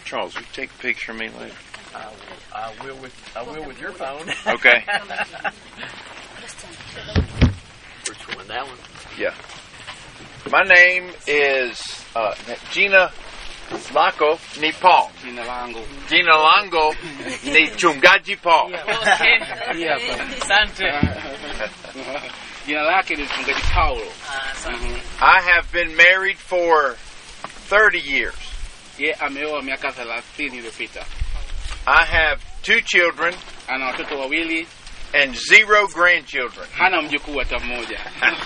Charles, will you take a picture of me later? I will, I will with I will with your phone. Okay. Which one? That one. Yeah. My name is uh, Gina Lako ni Paul. Jina langu Jina lango ni Chungaji Paul. hii hapa. Asante. Jina lake ni mchungaji Paulo. Asante. I have been married for 30 years. Ye ameoa miaka thelathini iliyopita. I have two children Ana watoto wawili, and zero grandchildren. hana mjukuu hata mmoja.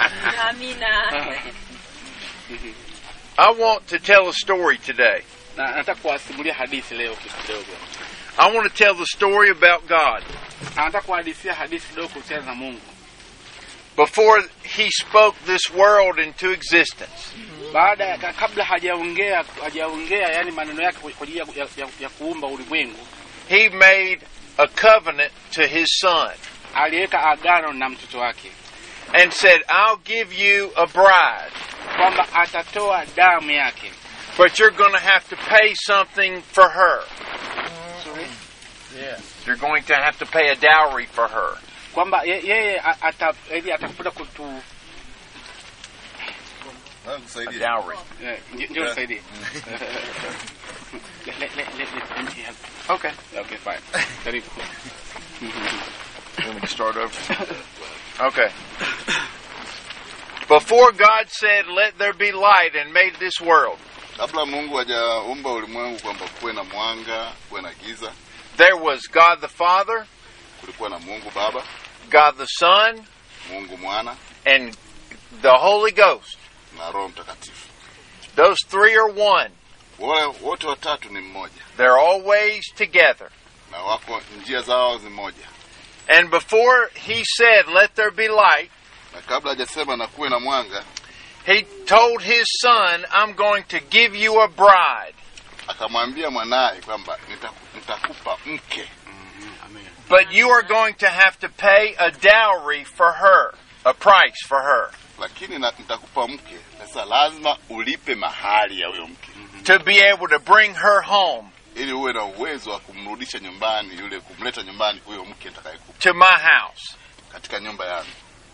I want to tell a story today. na nataka kuwasimulia hadithi leo kidogo. I want to tell the story about God. Anataka kuhadithia hadithi kidogo kuhusiana na Mungu. Before he spoke this world into existence, Baada ya kabla hajaongea hajaongea yani maneno yake kwa ajili ya, ya, ya, ya kuumba ulimwengu, he made a covenant to his son aliweka agano na mtoto wake and said, I'll give you a bride, kwamba atatoa damu yake. but you're going to have to pay something for her. Yeah. You're going to have to pay a dowry for her. kwamba ye- yeye a- ata- yaani atakuja kutu A dowry. eh, ndio ndio nisaidie. Let- let- let- let- let me help. Okay. Okay, fine. Karibu. You want me to start over? Okay. Before God said, Let there be light, and made this world, Kabla Mungu hajaumba ulimwengu kwamba kuwe na mwanga, kuwe na giza, there was God the Father, kulikuwa na Mungu Baba, God the Son, Mungu Mwana and the Holy Ghost. na Roho Mtakatifu. Those three are one. Wale wote watatu ni mmoja They're always together. na wako njia zao zi moja, And before he said, Let there be light, na kabla hajasema na kuwe na mwanga, he told his son, I'm going to give you a bride, akamwambia mwanaye kwamba nitaku- nitakupa mke, but you are going to have to pay a dowry for her, a price for her, lakini na, nitakupa mke. Sasa lazima ulipe mahali ya huyo mke to be able to bring her home ili uwe na uwezo wa kumrudisha nyumbani yule, kumleta nyumbani huyo mke nitakayekupa to my house. katika nyumba yangu.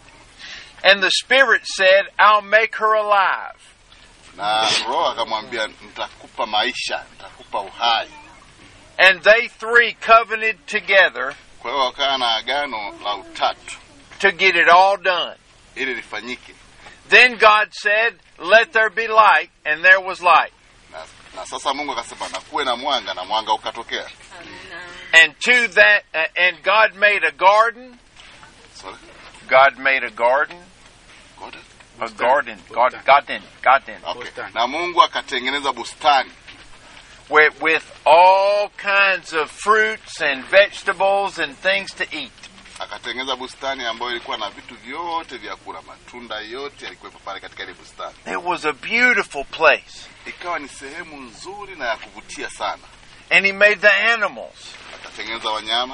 And the Spirit said, I'll make her alive. Na Roho akamwambia nitakupa maisha, nitakupa uhai. And they three covenanted together Kwa hiyo wakawa na agano la utatu to get it all done. ili lifanyike, Then God said, Let there be light, and there was light. na, na sasa Mungu akasema na kuwe na mwanga, na mwanga ukatokea. And to that, uh, and God made a garden. Sorry? God made a garden. Got it? A garden. God, garden. Garden. Okay. Bustani. Na Mungu akatengeneza bustani With, with all kinds of fruits and vegetables and things to eat. akatengeneza bustani ambayo ilikuwa na vitu vyote vya kula, matunda yote yalikuwepo pale katika ile bustani. It was a beautiful place. Ikawa ni sehemu nzuri na ya kuvutia sana. And He made the animals. Akatengeneza wanyama,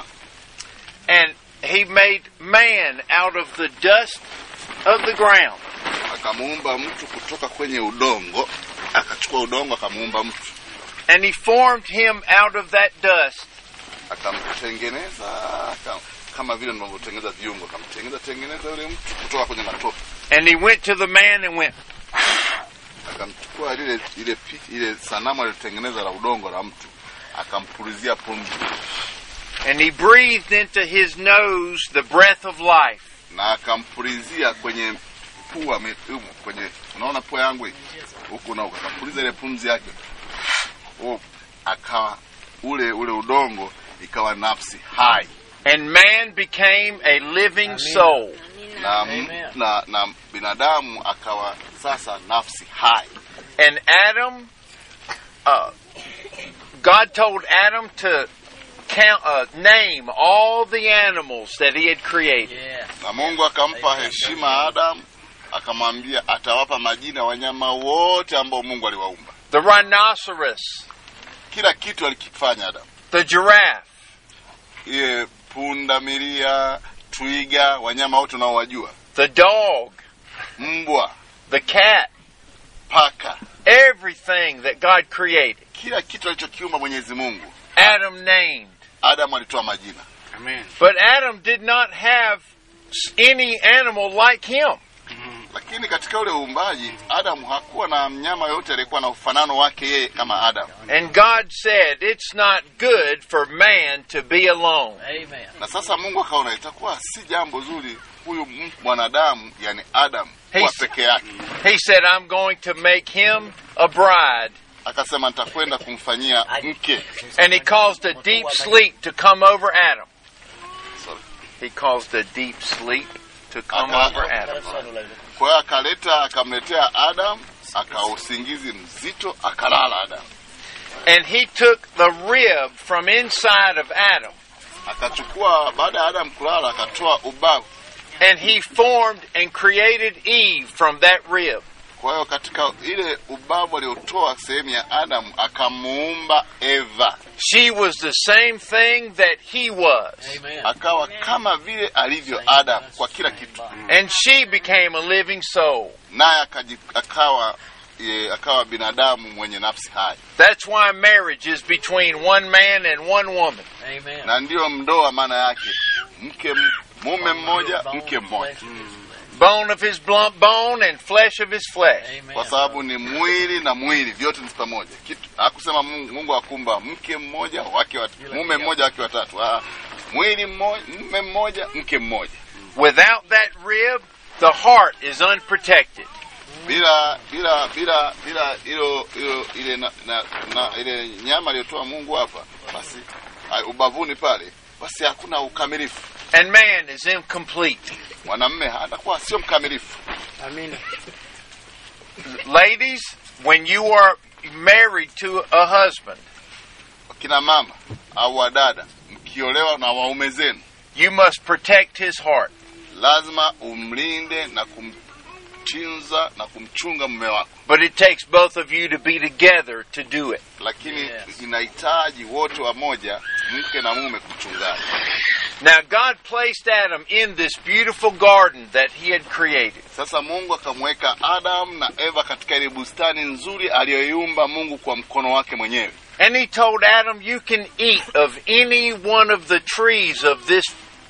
And He made man out of the dust of the ground. akamuumba mtu kutoka kwenye udongo, akachukua udongo akamuumba mtu, And He formed him out of that dust. akamtengeneza aka, kama vile tunavyotengeneza viungo, akamtengeneza tengeneza yule mtu kutoka kwenye matope, And He went to the man and went, akamchukua lile ile pi- ile sanamu alilotengeneza la udongo la mtu, akampulizia pumzi and He breathed into his nose the breath of life. na akampulizia kwenye pua me- humu, kwenye unaona pua yangu hii huku na huku, akapuliza ile pumzi yake oh, akawa ule ule udongo ikawa nafsi hai And man became a living soul. na, m- na, na binadamu akawa sasa nafsi hai And Adam, uh, God told Adam to count, uh, name all the animals that he had created. Yeah. na Mungu akampa heshima Adamu, akamwambia atawapa majina wanyama wote ambao Mungu aliwaumba. The rhinoceros, Kila kitu alikifanya Adamu, the giraffe, iye punda milia, twiga, wanyama wote unaowajua, the dog, mbwa, the cat, paka, everything everything that God created, kila kitu alichokiumba mwenyezi mungu Adam named. adamu alitoa majina Amen. But Adam did not have s- any animal like him. lakini katika ule uumbaji adamu hakuwa na mnyama yoyote aliyekuwa na ufanano wake yeye kama adamu And God said, It's not good for man to be alone. Amen. na sasa mungu akaona itakuwa si jambo zuri huyu m- mwanadamu yani adamu kuwa He's- peke yake He said, I'm going to make him a bride. akasema nitakwenda kumfanyia mke And he caused a deep sleep to come over Adam. Sorry. He caused a deep sleep to come Okay. over Adam. kwa hiyo akaleta akamletea adamu akausingizi mzito akalala adamu And he took the rib from inside of Adam akachukua baada ya adamu kulala akatoa ubavu and he formed and created Eve from that rib. kwa hiyo katika ile ubavu aliotoa sehemu ya adamu akamuumba eva She was the same thing that he was. Amen. akawa kama vile alivyo adamu kwa kila kitu And she became a living soul. naye akaji- akawa e, akawa binadamu mwenye nafsi hai That's why marriage is between one man and one woman. Amen. na ndiyo ndoa maana yake mke m- mume mmoja mke mmoja Bone of his blunt bone and flesh of his flesh. Amen. kwa sababu ni mwili na mwili vyote ni pamoja kitu hakusema mungu, mungu akumba mke mmoja wake wat, mume mmoja wake watatu ah, mwili mmoja mume mmoja mke mmoja Without that rib, the heart is unprotected. bila bila bila bila hilo hilo ile na, na, na ile nyama aliyotoa Mungu hapa basi ah, ubavuni pale basi hakuna ukamilifu And man is incomplete. mwanamme atakuwa sio mkamilifu Amina. Ladies, when you are married to a husband, kina mama au wadada mkiolewa na waume zenu you must protect his heart. lazima umlinde na kumtunza na kumchunga mume wako But it takes both of you to be together to do it. lakini Yes. inahitaji wote wamoja mke na mume kuchungana Now, God placed Adam in this beautiful garden that he had created. sasa mungu akamweka adamu na eva katika ile bustani nzuri aliyoiumba mungu kwa mkono wake mwenyewe And he told Adam, You can eat of any one of the trees of this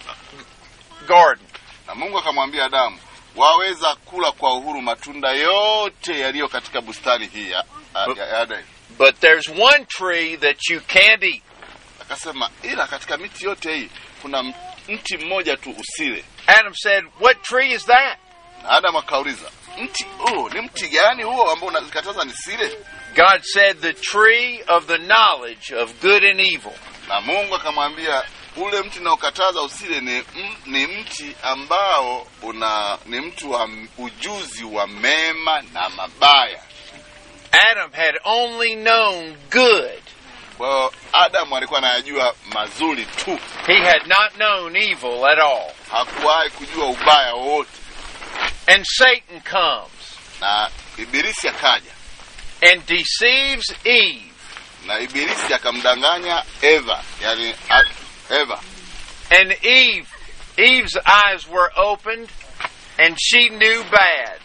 garden. na mungu akamwambia adamu waweza kula kwa uhuru matunda yote yaliyo katika bustani hii ya, ya, ya Edeni. But there's one tree that you can't eat. akasema ila katika miti yote hii kuna m- mti mmoja tu usile Adam said, What tree is that? na adamu akauliza mti huo ni mti gani huo ambao unakataza nisile God said, The tree of the knowledge of good and evil. na mungu akamwambia ule mti unaokataza usile ni, m, ni mti ambao una ni mti wa m- ujuzi wa mema na mabaya Adam had only known good. kwa hiyo adamu alikuwa anayajua mazuri tu He had not known evil at all. hakuwahi kujua ubaya wowote And Satan comes na ibilisi akaja and deceives Eve. na ibilisi akamdanganya eva yani a, eva And Eve, Eve's eyes were opened and she knew bad.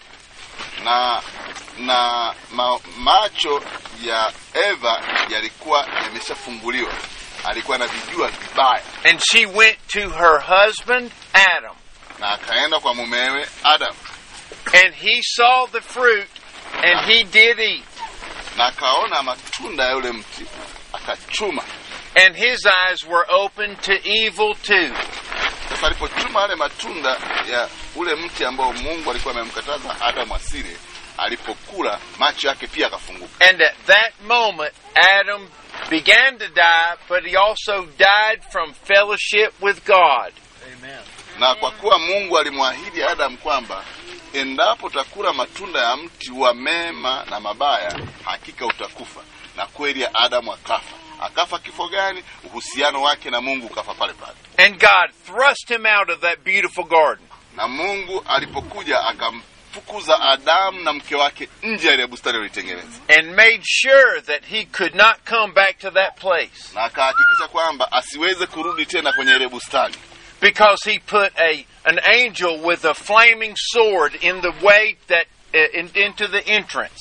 na na ma, macho ya eva yalikuwa yameshafunguliwa alikuwa anavijua vibaya And she went to her husband, Adam. na akaenda kwa mumewe adam And he saw the fruit and he did eat. na akaona matunda ya yule mti akachuma And his eyes were opened to evil too. sasa alipochuma yale matunda ya ule mti ambao mungu alikuwa amemkataza adamu asile alipokula macho yake pia akafunguka And at that moment, Adam began to die, but he also died from fellowship with God. Amen. na kwa kuwa mungu alimwahidi adamu kwamba endapo utakula matunda ya mti wa mema na mabaya hakika utakufa na kweli adamu akafa akafa kifo gani uhusiano wake na mungu ukafa pale pale And God thrust him out of that beautiful garden. na mungu alipokuja akamfukuza adamu na mke wake nje ya ile bustani alioitengeneza and made sure that he could not come back to that place na akahakikisha kwamba asiweze kurudi tena kwenye ile bustani because he put a an angel with a flaming sword in the way that uh, in, into the entrance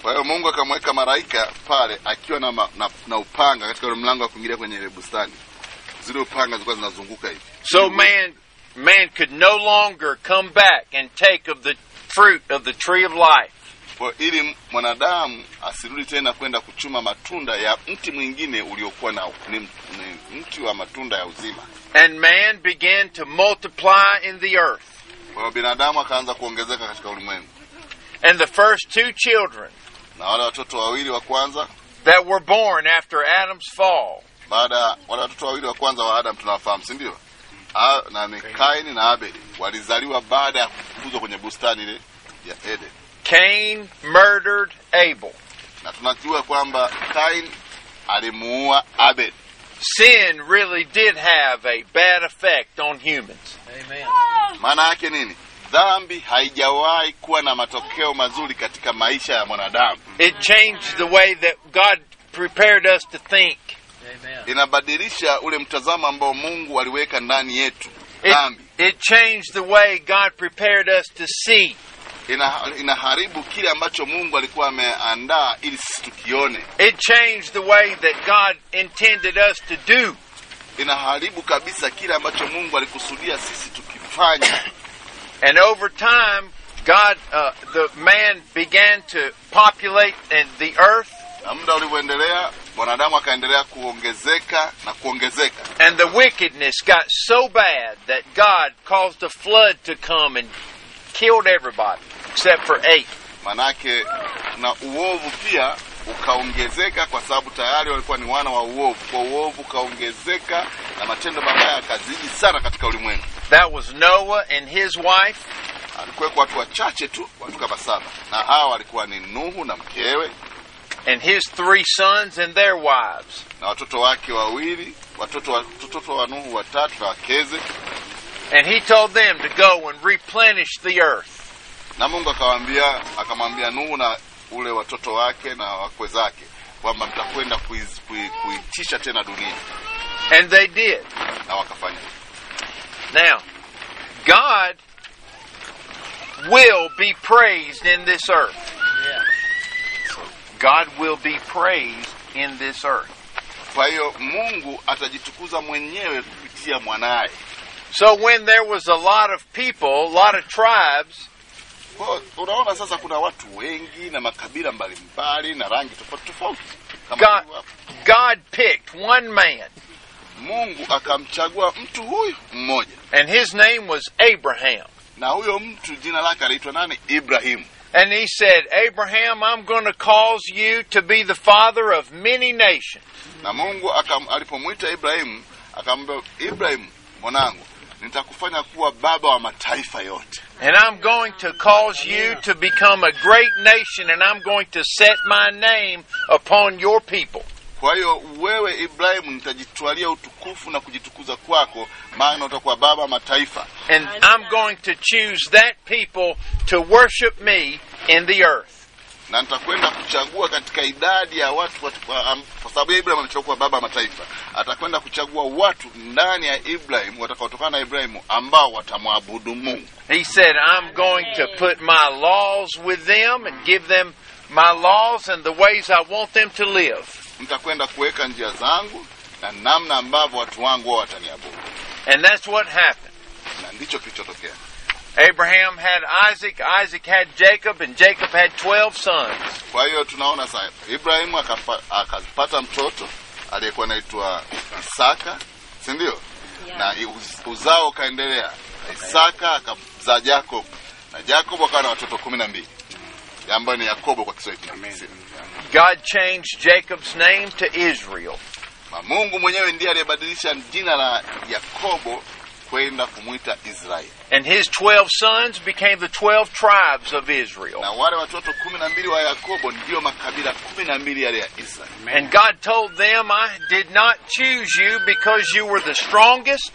Kwa hiyo Mungu akamweka malaika pale akiwa na, ma, na, na upanga katika ule mlango wa kuingilia kwenye ile bustani. Zile upanga zilikuwa zinazunguka hivi. So man man could no longer come back and take of the fruit of the tree of life. Kwa hiyo ili mwanadamu asirudi tena kwenda kuchuma matunda ya mti mwingine uliokuwa na ni, ni mti wa matunda ya uzima. And man began to multiply in the earth. Kwa hiyo binadamu akaanza kuongezeka katika ulimwengu, And the first two children na wale watoto wawili wa kwanza that were born after Adam's fall baada ya wale watoto wawili wa kwanza wa Adam tunawafahamu, si ndio? A- Na ni Kaini na Abeli walizaliwa baada ya kufukuzwa kwenye bustani ile ya Eden, Cain murdered Abel. na tunajua kwamba Kaini alimuua Abeli. Sin really did have a bad effect on humans. Amen. Maana yake nini? Dhambi haijawahi kuwa na matokeo mazuri katika maisha ya mwanadamu. It changed the way that God prepared us to think. Amen. Inabadilisha ule mtazamo ambao Mungu aliweka ndani yetu. It, Dhambi it changed the way God prepared us to see. ina, inaharibu kile ambacho Mungu alikuwa ameandaa ili sisi tukione. It changed the way that God intended us to do. Inaharibu kabisa kile ambacho Mungu alikusudia sisi tukifanya. And over time, God, uh, the man began to populate and the earth, Na muda ulivyoendelea, mwanadamu akaendelea kuongezeka na kuongezeka, and the wickedness got so bad that God caused a flood to come and killed everybody except for eight. manake na uovu pia ukaongezeka, kwa sababu tayari walikuwa ni wana wa uovu. Kwa uovu ukaongezeka na matendo mabaya yakazidi sana katika ulimwengu. That was Noah and his wife, Alikuweko watu wachache tu, watu kama saba, na hawa walikuwa ni Nuhu na mkewe and his three sons and their wives. na watoto wake wawili, watoto wa, watoto wa Nuhu watatu na wakeze. And he told them to go and replenish the earth. Na Mungu akawaambia, akamwambia Nuhu na ule watoto wake na wakwe zake kwamba mtakwenda kuiz- kui- kuitisha tena dunia, And they did. na wakafanya. Now, God will be praised in this earth. Yeah. God will be praised in this earth. Kwa hiyo Mungu atajitukuza mwenyewe kupitia mwanaye. So when there was a lot of people, a lot of tribes, Kwa hiyo unaona sasa, kuna watu wengi na makabila mbalimbali na rangi tofauti tofauti. Kama God, hivyo hapo. God picked one man, Mungu akamchagua mtu huyu mmoja, and his name was Abraham. na huyo mtu jina lake aliitwa nani? Ibrahimu. And he said, Abraham, I'm going to cause you to be the father of many nations. Na Mungu akam, alipomwita Ibrahimu akamwambia, Ibrahimu mwanangu, nitakufanya kuwa baba wa mataifa yote, And I'm going to cause you to become a great nation, and I'm going to set my name upon your people. kwa hiyo wewe Ibrahimu nitajitwalia utukufu na kujitukuza kwako, maana utakuwa baba wa mataifa, And I'm going to choose that people to worship me in the earth. na nitakwenda kuchagua katika idadi ya watu, watu kwa, am, kwa sababu ya Ibrahimu amechagua kuwa baba wa mataifa, atakwenda kuchagua watu ndani ya Ibrahimu watakaotokana na Ibrahimu ambao watamwabudu Mungu. He said, I'm going to put my laws with them and give them my laws and the ways I want them to live. Nitakwenda kuweka njia zangu na namna ambavyo watu wangu wao wataniabudu, And that's what happened. na ndicho kilichotokea. Abraham had Isaac, Isaac had Jacob, and Jacob had 12 sons. Kwa hiyo tunaona sasa Ibrahimu akapa- akapata mtoto aliyekuwa anaitwa Isaka, si ndio? Na uz- uzao ukaendelea. Isaka akamzaa Jacob na Jacob akawa na watoto kumi na mbili ambayo ni Yakobo kwa Kiswahili. Amen. God changed Jacob's name to Israel. Na Mungu mwenyewe ndiye aliyebadilisha jina la Yakobo kwenda kumwita Israeli, And his 12 sons became the 12 tribes of Israel. na wale watoto kumi na mbili wa Yakobo ndio makabila kumi na mbili yale ya Israeli. And God told them, I did not choose you because you were the strongest,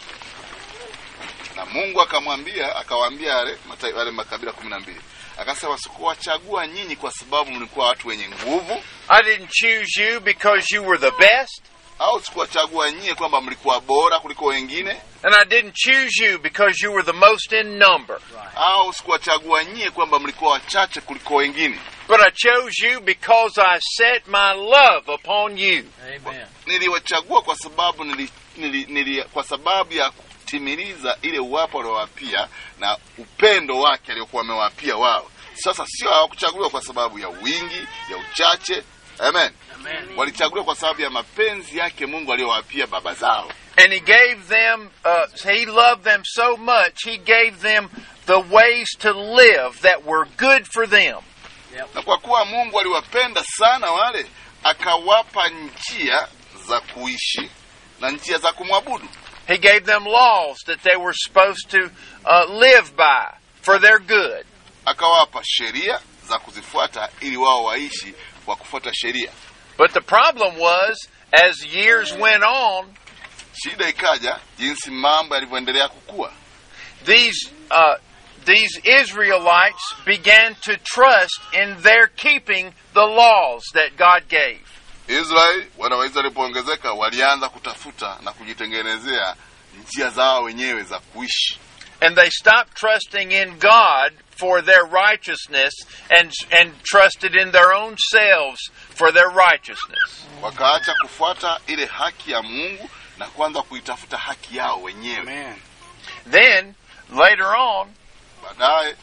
na Mungu akamwambia akawaambia wale mata- wale makabila kumi na mbili akasema, sikuwachagua nyinyi kwa sababu mlikuwa watu wenye nguvu I didn't choose you because you were the best, au sikuwachagua nyie kwamba mlikuwa bora kuliko wengine And I didn't choose you because you were the most in number, au sikuwachagua nyie kwamba mlikuwa wachache kuliko wengine but I chose you because I set my love upon you. Amen. niliwachagua kwa sababu nili, nili, nili, kwa sababu ya kutimiliza ile uwapo aliowapia na upendo wake aliokuwa amewapia wao sasa sio hawakuchaguliwa kwa sababu ya wingi ya uchache amen Amen. walichaguliwa kwa sababu ya mapenzi yake mungu aliyowapia baba zao And he gave them, uh, he loved them so much, he gave them the ways to live that were good for them. na kwa kuwa mungu aliwapenda sana wale akawapa njia za kuishi na njia za kumwabudu He gave them laws that they were supposed to uh, live by for their good. akawapa sheria za kuzifuata ili wao waishi kwa kufuata sheria But the problem was, as years went on, shida ikaja jinsi mambo yalivyoendelea kukua these uh, these Israelites began to trust in their keeping the laws that God gave. israeli wana wa israeli walipoongezeka walianza kutafuta na kujitengenezea njia zao wenyewe za kuishi And they stopped trusting in God for their righteousness and and trusted in their own selves for their righteousness. wakaacha kufuata ile haki ya mungu na kuanza kuitafuta haki yao wenyewe Amen. Then later on, baadaye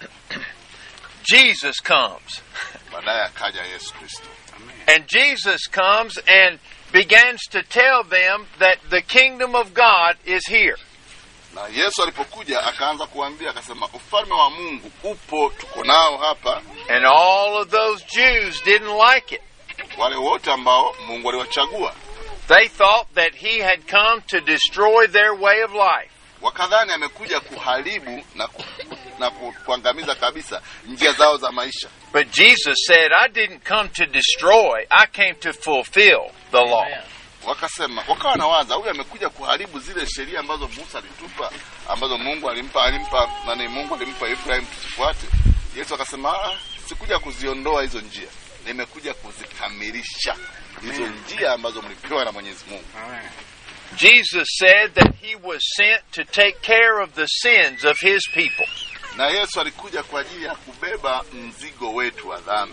Jesus comes. baadaye akaja yesu kristo And Jesus comes and begins to tell them that the kingdom of God is here. na yesu alipokuja akaanza kuambia akasema ufalme wa mungu upo tuko nao hapa And all of those Jews didn't like it. wale wote ambao mungu aliwachagua They thought that he had come to destroy their way of life. wakadhani amekuja kuharibu na, ku, na ku, kuangamiza kabisa njia zao za maisha But Jesus said, I didn't come to destroy, I came to fulfill the law. Amen. wakasema wakawa nawaza huyu amekuja kuharibu zile sheria ambazo musa alitupa ambazo mungu alimpa alimpa nani mungu alimpa ibrahim tusifuate yesu akasema "Ah, sikuja kuziondoa hizo njia nimekuja kuzikamilisha hizo njia ambazo mlipewa na mwenyezi mungu Amen. Jesus said that he was sent to take care of the sins of his people. na yesu alikuja kwa ajili ya kubeba mzigo wetu wa dhambi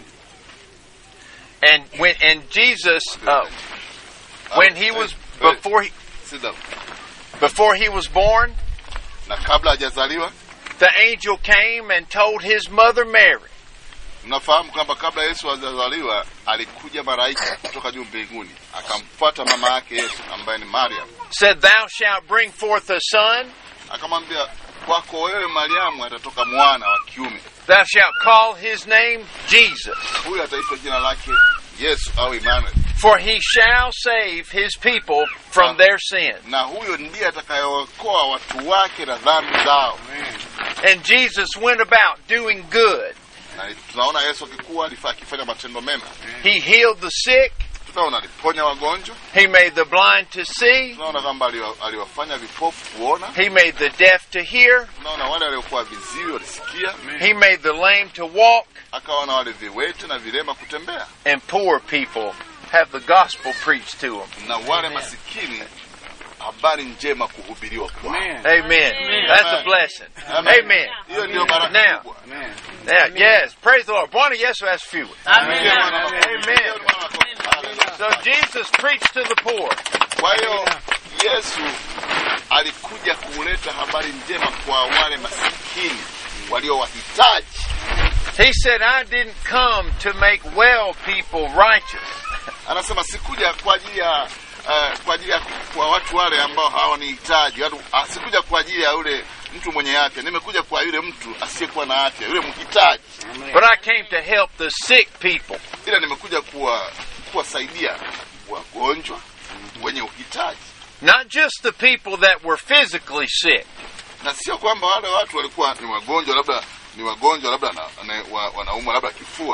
And when and Jesus uh, when he was before he Sit down. before he was born, na kabla hajazaliwa the angel came and told his mother Mary mnafahamu kwamba kabla yesu hajazaliwa alikuja malaika kutoka juu mbinguni akamfuata mama yake yesu ambaye ni mariam said, Thou shalt bring forth a son, akamwambia kwako wewe mariamu atatoka mwana wa kiume thou shalt call his name Jesus, huyu ataitwa jina lake yesu au Emmanuel. for he shall save his people from their sin. na huyo ndiye atakayeokoa watu wake na dhambi zao And Jesus went about doing good. na tunaona yesu akikuwa alifa- akifanya matendo mema He healed the sick, tunaona aliponya wagonjwa he made the blind to see, tunaona kwamba aliwa- aliwafanya vipofu kuona he made the deaf to hear, tunaona wale waliokuwa viziwi walisikia he made the lame to walk, akaona wale viwete na vilema kutembea and poor people have the gospel preached to them. na wale masikini habari njema kuhubiriwa kwao Amen. Amen. That's a blessing. Amen. hiyo ndio baraka Now. kubwa Amen. Now, yes, praise the Lord. Bwana Yesu asifiwe. Mpigie Bwana makofi. Amen. Mpigie Bwana makofi. Hallelujah. So Jesus preached to the poor. kwa hiyo yesu alikuja kuleta habari njema kwa wale masikini walio wahitaji He said, I didn't come to make well people righteous. anasema sikuja kwa ajili ya uh, kwa ajili ya kwa watu wale ambao hawanihitaji watu ah, sikuja kwa ajili ya yule mtu mwenye afya nimekuja kwa yule mtu asiyekuwa na afya yule mhitaji But I came to help the sick people. ila nimekuja kuwa kuwasaidia wagonjwa wenye uhitaji Not just the people that were physically sick, na sio kwamba wale watu walikuwa ni wagonjwa labda ni wagonjwa labda na, na, wa, wanaumwa labda kifua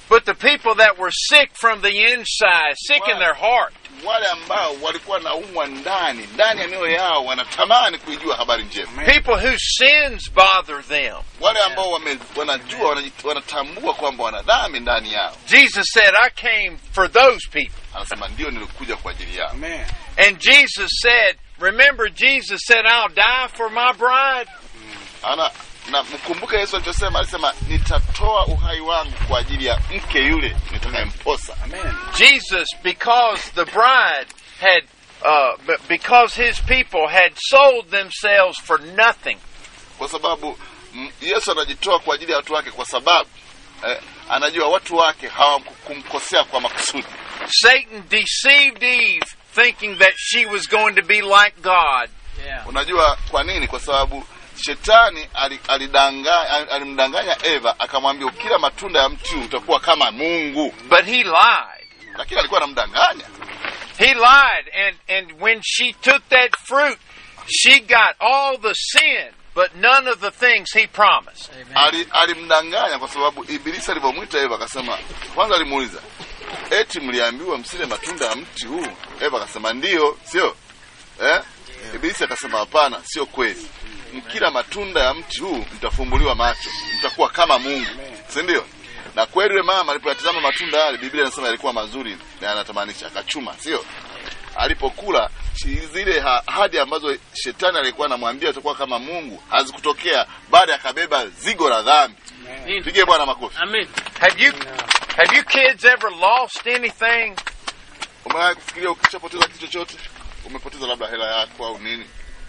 but the people that were sick from the inside, sick in their heart. wale ambao walikuwa naumwa ndani ndani ya mioyo yao wanatamani kuijua habari njema People whose sins bother them. wale ambao wame, wanajua wanajit- wanatambua kwamba wana dhambi ndani yao Jesus said, I came for those people. anasema ndio nilikuja kwa ajili yao Amen. And Jesus said, remember, Jesus said, I'll die for my bride. ana na mkumbuke yesu alichosema alisema nitatoa uhai wangu kwa ajili ya mke yule nitakayemposa Amen. Jesus, because the bride had, uh, b- because his people had sold themselves for nothing. kwa sababu mm, yesu anajitoa kwa ajili ya watu wake kwa sababu eh, anajua watu wake hawakumkosea kwa makusudi Satan deceived Eve thinking that she was going to be like God. Yeah. unajua kwa nini kwa sababu shetani ali- alidanga- ali- alimdanganya eva akamwambia ukila matunda ya mti huu utakuwa kama mungu But he lied. lakini alikuwa anamdanganya He lied. And, and when she took that fruit, she got all the sin, but none of the things he promised. Amen. Ali- alimdanganya kwa sababu ibilisi alivyomwita eva akasema kwanza alimuuliza eti mliambiwa msile matunda ya mti huu eva akasema ndiyo sio eh? ibilisi akasema hapana sio kweli mkila matunda ya mti huu mtafumbuliwa macho mtakuwa kama mungu si ndio na kweli yule mama alipoyatazama matunda yale biblia inasema yalikuwa mazuri na yanatamanisha akachuma sio alipokula shi- zile ha- ahadi ambazo shetani alikuwa anamwambia utakuwa kama mungu hazikutokea baada akabeba zigo la dhambi Amen. pige bwana makofi Amen. Have you, have you kids ever lost anything? umewahi kufikiria ukishapoteza kitu chochote umepoteza labda hela yako au nini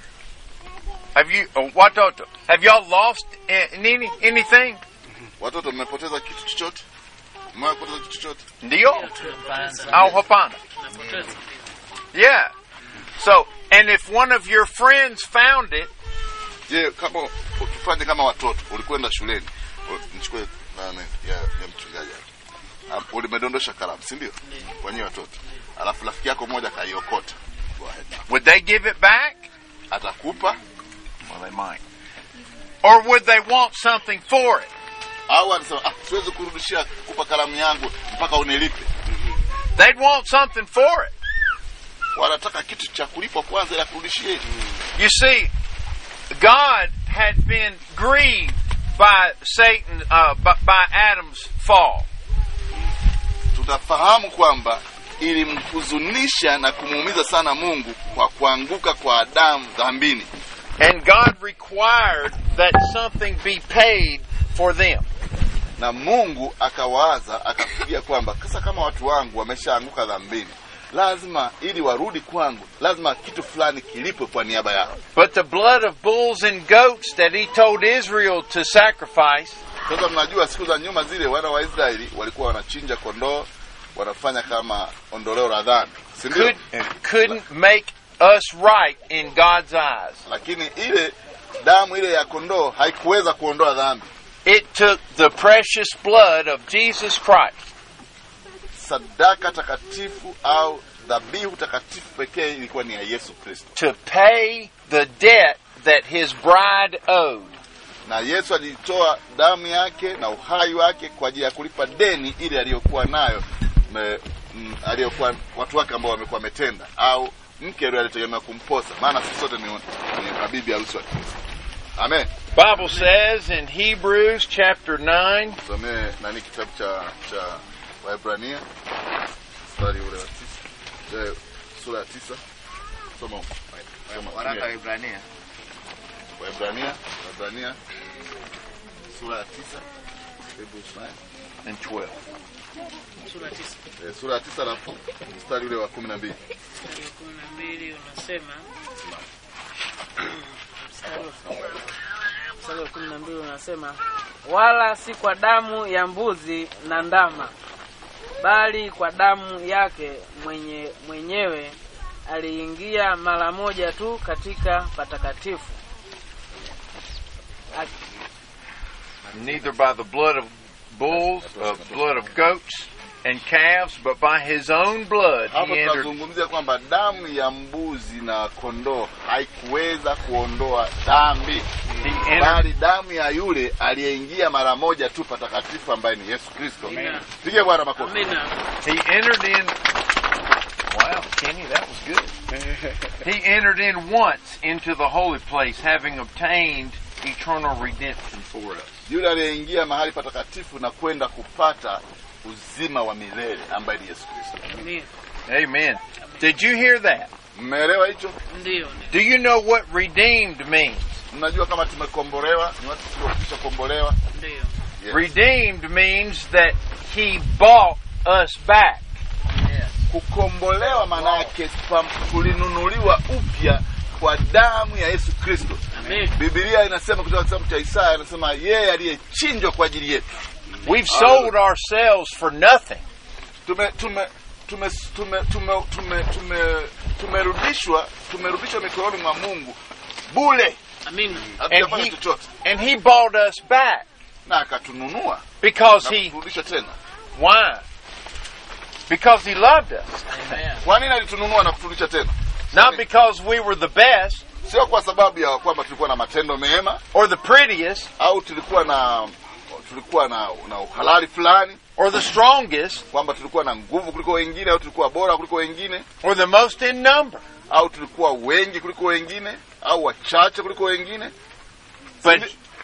Have you, oh, watoto, have y'all lost eh, any, anything? watoto mmepoteza kitu chochote umewahi kupoteza kitu chochote Ndio? Tunapoteza. Au hapana? Tunapoteza. Yeah. So, and if one of your friends found it, je kama tufanye kama watoto ulikwenda shuleni u- nichukue nani ya, ya mchungaji hapa. Ah, ulimedondosha kalamu si ndio kwa nyinyi watoto alafu rafiki yako mmoja kaiokota Go ahead. would they give it back? atakupa Well, they might. Or would they want something for it? au anasema ah, siwezi kurudishia kupa kalamu yangu mpaka unilipe They'd want something for it. wanataka kitu cha kulipwa kwanza ila kurudishie You see, God had been grieved by Satan, uh, by, by Adam's fall. tunafahamu kwamba ilimhuzunisha na kumuumiza sana mungu kwa kuanguka kwa adamu dhambini And God required that something be paid for them. na mungu akawaza akafikiria kwamba sasa kama watu wangu wameshaanguka dhambini lazima ili warudi kwangu lazima kitu fulani kilipwe kwa niaba yao But the blood of bulls and goats that he told Israel to sacrifice sasa mnajua siku za nyuma zile wana wa israeli walikuwa wanachinja kondoo wanafanya kama ondoleo la dhambi si ndio could, couldn't make us right in God's eyes. lakini ile damu ile ya kondoo haikuweza kuondoa dhambi It took the precious blood of Jesus Christ sadaka takatifu au dhabihu takatifu pekee ilikuwa ni ya yesu kristo to pay the debt that his bride owed. na yesu alitoa damu yake na uhai wake kwa ajili ya kulipa deni ile aliyokuwa nayo me- mm, aliyokuwa watu wake ambao wamekuwa wametenda au mke yule alitegemea kumposa maana sisi sote ni, ni mabibi harusi wa kristo amen Bible says in Hebrews chapter 9, somee nani kitabu cha cha waebrania mstari ule wa tisa eh, sura ya tisa soma soma waraka wa tumia. Ibrania waebrania waebrania sura ya tisa Hebrews 9 and 12. Sura tisa Eh, sura ya tisa alafu mstari ule wa kumi na mbili mstari wa kumi na mbili unasema mstari wa- mstari wa kumi na mbili unasema wala si kwa damu ya mbuzi na ndama bali kwa damu yake mwenye mwenyewe aliingia mara moja tu katika patakatifu Ak- Neither by the blood of bulls, uh, blood of goats, and calves, but by his own blood hapo he entered. tunazungumzia kwamba damu ya mbuzi na kondoo haikuweza kuondoa dhambi He entered. bali damu ya yule aliyeingia mara moja tu patakatifu ambaye ni yesu kristo Amina. pige bwana makofi Amina. He entered in. Wow, Kenny, that was good. He entered in once into the holy place, having obtained eternal redemption for us. yule aliyeingia mahali patakatifu na kwenda kupata uzima wa milele ambaye ni yesu kristo Amina. Amen. Did you hear that? mmeelewa hicho Ndio. Do you know what redeemed means? mnajua kama tumekombolewa ni watu tuliokwisha kombolewa Ndio. Yes. Redeemed means that he bought us back. Yes. kukombolewa maanake pam- tulinunuliwa upya kwa damu ya yesu kristo Amen. bibilia inasema kutoka kitabu cha isaya anasema yeye aliyechinjwa kwa ajili yetu We've sold ourselves for nothing. tume tume tume tume tume tume tume tumerudishwa tumerudishwa mikononi mwa mungu bule Amina. hatujafanya he- chochote And he bought us back na akatununua because na he kuturudisha tena why? Because he loved us. Amen. kwa nini alitununua na kuturudisha tena Not because we were the best sio kwa sababu ya kwamba tulikuwa na matendo mema or the prettiest au tulikuwa na tulikuwa na, na uhalali fulani or the strongest kwamba tulikuwa na nguvu kuliko wengine au tulikuwa bora kuliko wengine or the most in number. au tulikuwa wengi kuliko wengine au wachache kuliko wengine But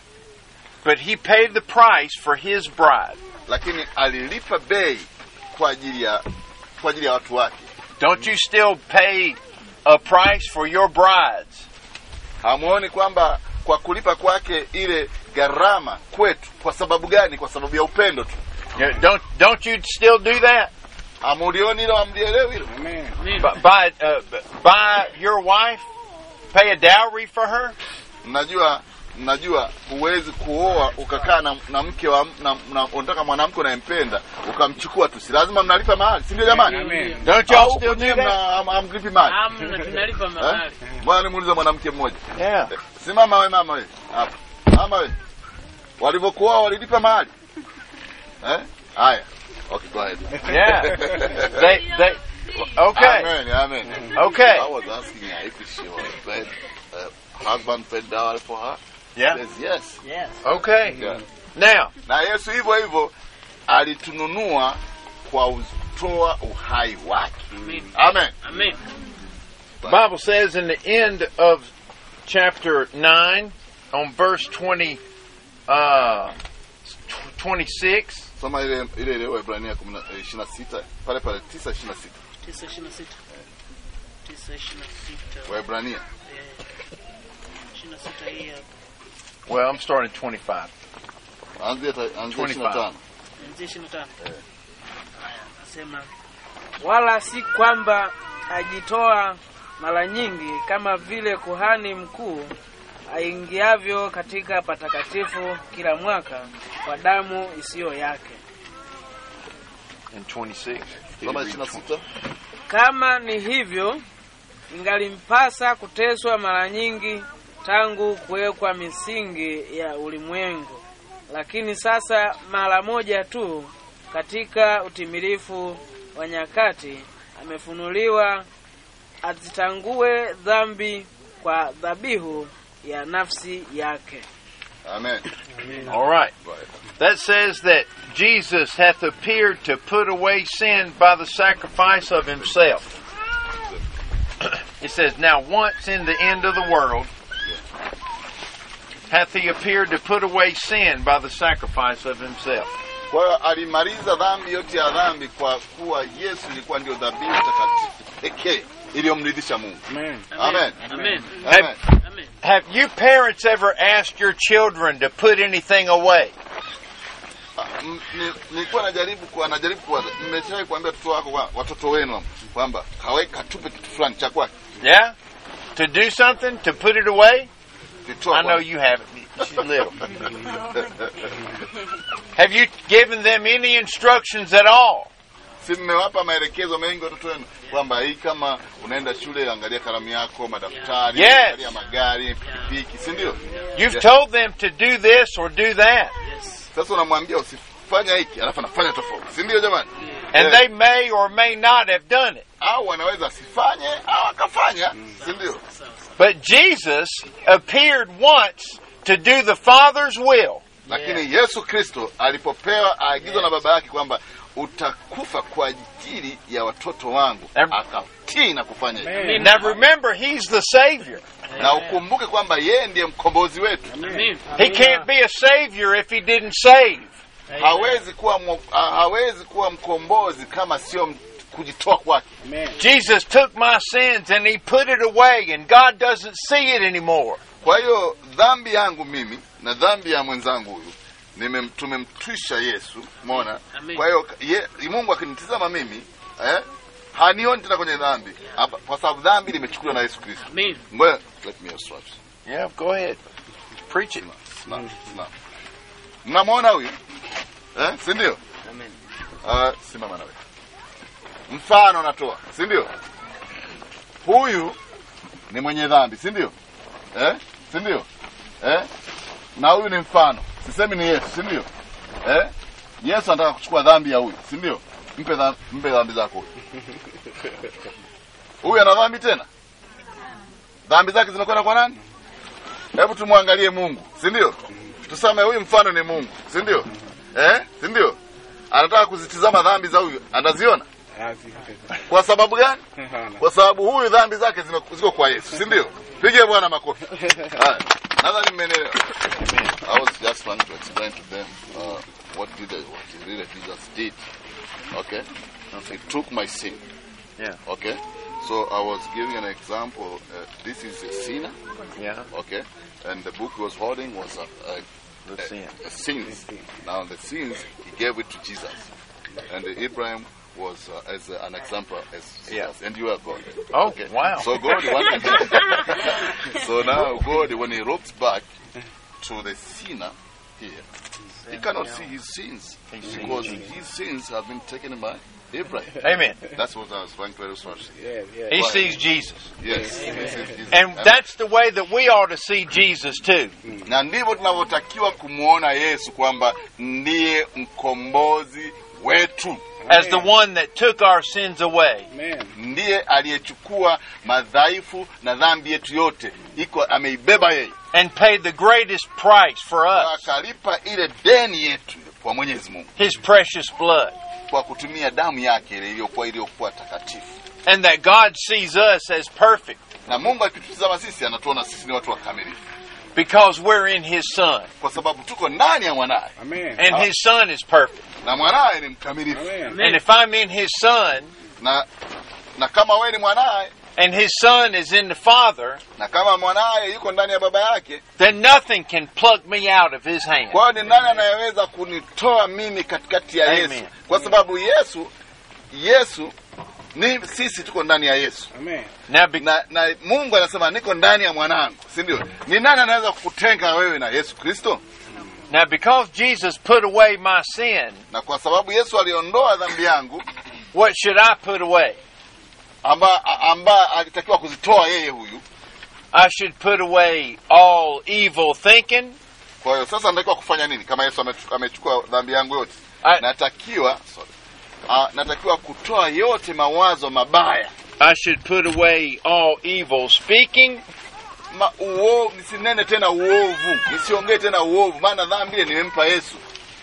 but he paid the price for his bride. lakini alilipa bei kwa ajili ya kwa ajili ya watu wake Don't you still pay a price for your brides? hamuoni kwamba kwa kulipa kwake ile gharama kwetu kwa sababu gani kwa sababu ya upendo tu Yeah, Don't don't you still do that? hamulioni hilo hamlielewi hilo Amen. Amina. B- Buy uh, b- buy your wife, pay a dowry for her. mnajua mnajua huwezi kuoa ukakaa na, na mke wa na, na, unataka mwanamke unayempenda ukamchukua tu si lazima mnalipa mahali si ndio jamani Amen. Don't y'all au still kwenyewe do mna that? ham- hamlipi mahali Amna tunalipa Eh? mahali. bwana nimuulize mwanamke mmoja Yeah. simama we mama we hapa mama we walivyokuoa walilipa mahali eh haya okay go ahead Yeah. They they okay. amen amen Okay. I was asking her if she was paid, uh, husband paid dowry for her Yeah. yes yes Yes. Okay. yeah. Now, na Yesu hivyo hivyo alitununua kwa kutoa uhai wake. Amen. Amen. Amen. the Bible says in the end of chapter 9 on verse 20 uh 26 Soma ile ile ile Waebrania 26 pale pale 9:26. Tisa ishirini na sita. Tisa ishirini na sita. Waebrania Eh, ishirini na sita hii hapa. well, I'm starting at 25. anzia ta- anzia 25. Kuanzia ishirini na tano. Haya, Nasema wala si kwamba ajitoa mara nyingi kama vile kuhani mkuu aingiavyo katika patakatifu kila mwaka kwa damu isiyo yake. And 26. Soma 26. Kama ni hivyo, ingalimpasa kuteswa mara nyingi tangu kuwekwa misingi ya ulimwengu, lakini sasa mara moja tu katika utimilifu wa nyakati amefunuliwa azitangue dhambi kwa dhabihu ya nafsi yake. Amen. All right. Right. That says that Jesus hath appeared to put away sin by the sacrifice of himself. It says, Now once in the end of the world hath he appeared to put away sin by the sacrifice of himself. Kwa hiyo alimaliza dhambi yote ya dhambi kwa kuwa Yesu ilikuwa ndio dhabihu takatifu pekee iliyomridhisha Mungu. Amen. Amen. Amen. Amen. Amen. Have you parents ever asked your children to put anything away? Ah, m- ni- Nilikuwa najaribu kwa najaribu kwa nimeshawahi kuambia watoto wako kwa- watoto wenu kwamba kaweka tupe kitu fulani cha kwake. Yeah? To do something? To put it away? Kitoa I know kwake. you haven't. She's little. Have you given them any instructions at all? si mmewapa maelekezo mengi watoto wenu kwamba hii kama unaenda shule angalia kalamu yako madaftari Yes. angalia magari pikipiki si ndio You've Yeah. told them to do this or do that. Yes. sasa unamwambia usifanya hiki alafu anafanya tofauti si ndio jamani And Yeah. they may or may not have done it. au wanaweza asifanye au akafanya si ndio But Jesus appeared once to do the Father's will. lakini yesu kristo alipopewa aagizwa na baba yake kwamba utakufa kwa ajili ya watoto wangu Em- akatii na kufanya hivyo Amen. Now remember, He's the Savior. na ukumbuke kwamba yeye ndiye mkombozi wetu Amen. He can't be a Savior if He didn't save. hawezi kuwa mwo- ha- hawezi kuwa mkombozi kama sio m- kujitoa kwake Amen. Jesus took my sins and He put it away, and God doesn't see it anymore. kwa hiyo dhambi yangu mimi na dhambi ya mwenzangu huyu nimem- tumemtwisha yesu mona Amen. kwa hiyo ye, mungu akinitizama mimi eh, hanioni tena kwenye dhambi Hapa- kwa sababu dhambi limechukuliwa na yesu kristo Amen. ngoja let me start. Yeah, go ahead. Preach it. Simama, simama. mnamwona huyu eh, si ndio Amen. uh, simama nawe mfano natoa si ndio huyu ni mwenye dhambi si ndio eh? si ndio eh? na huyu ni mfano sisemi ni yesu si ndio eh? yesu anataka kuchukua dhambi ya huyu si ndio mpe, dha, mpe dhambi zako huyu huyu ana dhambi tena dhambi zake zinakwenda kwa nani hebu tumwangalie mungu si ndio tuseme huyu mfano ni mungu si ndio eh? si ndio anataka kuzitizama dhambi za huyu anaziona kwa sababu gani kwa sababu huyu dhambi zake zime- ziko kwa yesu si ndio pige bwana makofi haya nadhani mmenielewa i was just trying to explain to them uh, what did I, what really jesus did okay he took my sin Yeah. okay so i was giving an example uh, this is a sinner Yeah. okay and the book he was holding was a, a The sin. the sins. Now the sins he gave it to Jesus, and Abraham was uh, as uh, an example as Jesus, Yeah. and you are God. Oh, wow. So God wanted. so now God, when He looks back to the sinner here, he cannot see his sins He sees because Jesus. his sins have been taken by Abraham. Amen. That's what I was trying to illustrate. Yeah, yeah. He Right. sees Jesus. Yes, he sees Jesus. And that's the way that we ought to see Jesus too. na ndivyo tunavyotakiwa kumwona Yesu kwamba ndiye mkombozi wetu, As the one that took our sins away. Amen. ndiye aliyechukua madhaifu na dhambi yetu yote, iko ameibeba yeye, and paid the greatest price for Na us, akalipa ile deni yetu kwa Mwenyezi Mungu his precious blood. kwa kutumia damu yake ile iliyokuwa iliyokuwa takatifu. And that God sees us as perfect Na Mungu akitutizama sisi, anatuona sisi ni watu wakamilifu, because we're in his son. kwa sababu tuko ndani ya mwanaye Amen. And his son is perfect. na mwanaye ni mkamilifu. Amen. And if I'm in his son Na na kama wewe ni mwanaye and his son is in the father, na kama mwanaye yuko ndani ya baba yake then nothing can pluck me out of his hand. Kwa hiyo ni nani anayeweza kunitoa mimi katikati ya Amen. Yesu? Kwa sababu Yesu Yesu ni sisi tuko ndani ya Yesu Amen. Now, be- na, na Mungu anasema niko ndani ya mwanangu, si ndio? Ni nani anaweza kukutenga wewe na Yesu Kristo? now because Jesus put away my sin, Na kwa sababu Yesu aliondoa dhambi yangu what should I put away? amba, amba alitakiwa kuzitoa yeye huyu. I should put away all evil thinking. Kwa hiyo sasa natakiwa kufanya nini? Kama Yesu amechu- amechukua dhambi yangu yote, I, natakiwa sorry, uh, natakiwa kutoa yote mawazo mabaya I should put away all evil speaking. ma uovu, nisinene tena uovu, nisiongee tena uovu, maana dhambi ile nimempa Yesu.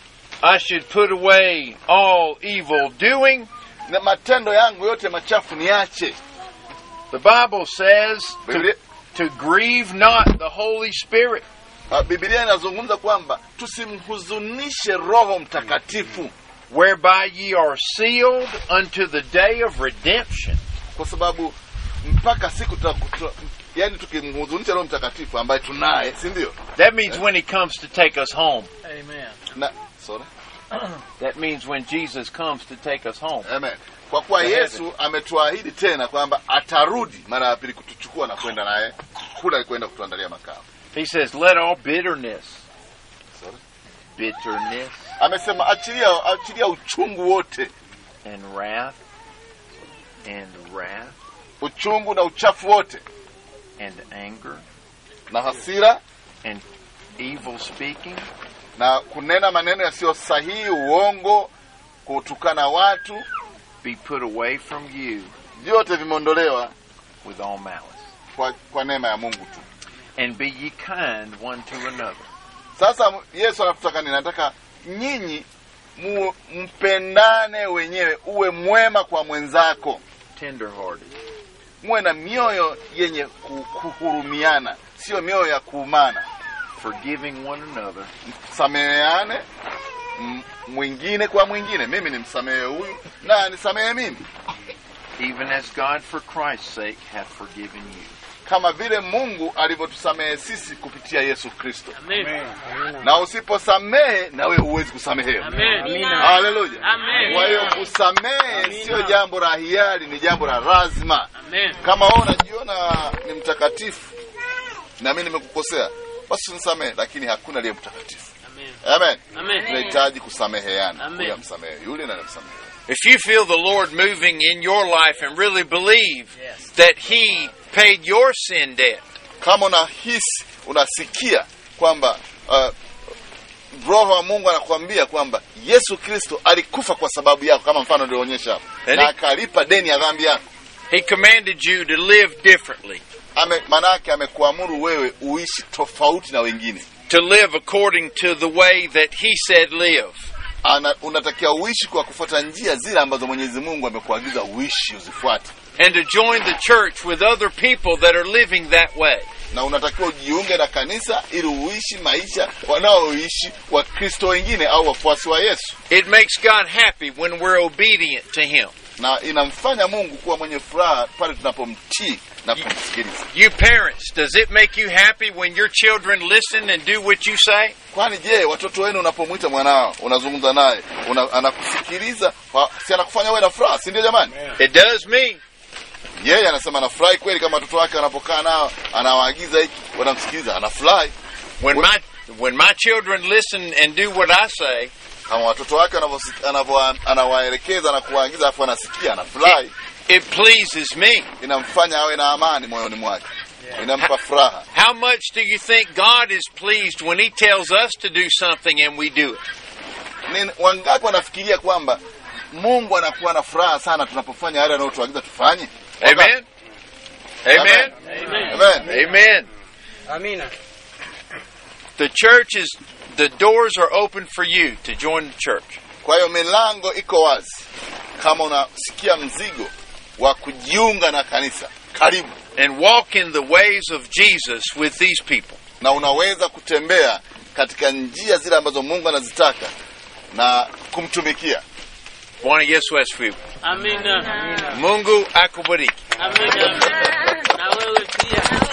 I should put away all evil doing. Na matendo yangu yote machafu niache. The Bible says Biblia, to, to grieve not the Holy Spirit. uh, Biblia inazungumza kwamba tusimhuzunishe Roho Mtakatifu, whereby ye are sealed unto the day of redemption. kwa sababu mpaka siku tutakuta, yani tukimhuzunisha Roho Mtakatifu ambaye tunaye, si ndio? That means when he comes to take us home. Amen. Na sorry, That means when Jesus comes to take us home. amen. Kwa kuwa Yesu ametuahidi tena kwamba atarudi mara ya pili kutuchukua na kwenda naye kula kwenda kutuandalia makao. He says, Let all bitterness, Sorry. bitterness, Amesema achilia, achilia uchungu wote, and wrath, and wrath, uchungu na uchafu wote and anger, na hasira evil speaking, na kunena maneno yasiyo sahihi, uongo, kutukana watu be put away from you vyote vimeondolewa with all malice. kwa, kwa neema ya Mungu tu. And be ye kind one to another, Sasa Yesu anatutaka nini? Anataka nyinyi mu, mpendane wenyewe, uwe mwema kwa mwenzako, tenderhearted, muwe na mioyo yenye ku- kuhurumiana, sio mioyo ya kuumana. forgiving one another, Sameheane m- mwingine kwa mwingine. Mimi nimsamehe huyu na nisamehe mimi, even as God for Christ's sake hath forgiven you. kama vile Mungu alivyotusamehe sisi kupitia Yesu Kristo. Amen. Na usiposamehe na wewe huwezi kusamehewa. Amen. Haleluya. Amen. Kwa hiyo kusamehe sio jambo la hiari, ni jambo la lazima. Amen. Kama wewe unajiona ni mtakatifu na mimi nimekukosea, basi nisamehe, lakini hakuna aliye mtakatifu. Amen. Amen. Amen. Tunahitaji kusameheana, Amen. huyu amsamehe yule na namsamehe. If you feel the Lord moving in your life and really believe that He paid your sin debt, Kama unahisi unasikia kwamba uh, Roho wa Mungu anakuambia kwamba Yesu Kristo alikufa kwa sababu yako, kama mfano nilioonyesha hapo, Yaani- na akalipa deni ya dhambi yako. He commanded you to live differently, Ame, manake amekuamuru wewe uishi tofauti na wengine. to live according to the way that He said live. Ana, unatakiwa uishi kwa kufuata njia zile ambazo Mwenyezi Mungu amekuagiza uishi uzifuate, and to join the church with other people that are living that way. na unatakiwa ujiunge na kanisa ili uishi maisha wanaoishi Wakristo wengine au wafuasi wa Yesu, It makes God happy when we're obedient to Him. na inamfanya Mungu kuwa mwenye furaha pale tunapomtii na kumsikiliza. You parents, does it make you happy when your children listen and do what you say? Kwani je, watoto wenu unapomwita mwanao unazungumza naye una, anakusikiliza wa- si anakufanya wewe na furaha, si ndio jamani? It does me. Yeye anasema anafurahi kweli, kama watoto wake wanapokaa nao anawaagiza hiki, wanamsikiliza, anafurahi. When my when my children listen and do what I say, Kama watoto wake wanavyosi- anavyo- anawaelekeza na kuwaagiza, afu anasikia, anafurahi, it pleases me. inamfanya awe na amani moyoni mwake, inampa furaha. How much do you think God is pleased when He tells us to do something and we do it? Ni wangapi wanafikiria kwamba Mungu anakuwa na furaha sana tunapofanya yale anayotuagiza tufanye? Wangapi? Amen. Amen. Amen. Amen. Amina. The church is the doors are open for you to join the church. Kwa hiyo milango iko wazi. Kama unasikia mzigo wa kujiunga na kanisa, karibu, and walk in the ways of Jesus with these people. na unaweza kutembea katika njia zile ambazo Mungu anazitaka na kumtumikia. Bwana Yesu asifiwe. Amina. Mungu akubariki. Amina. Na wewe pia.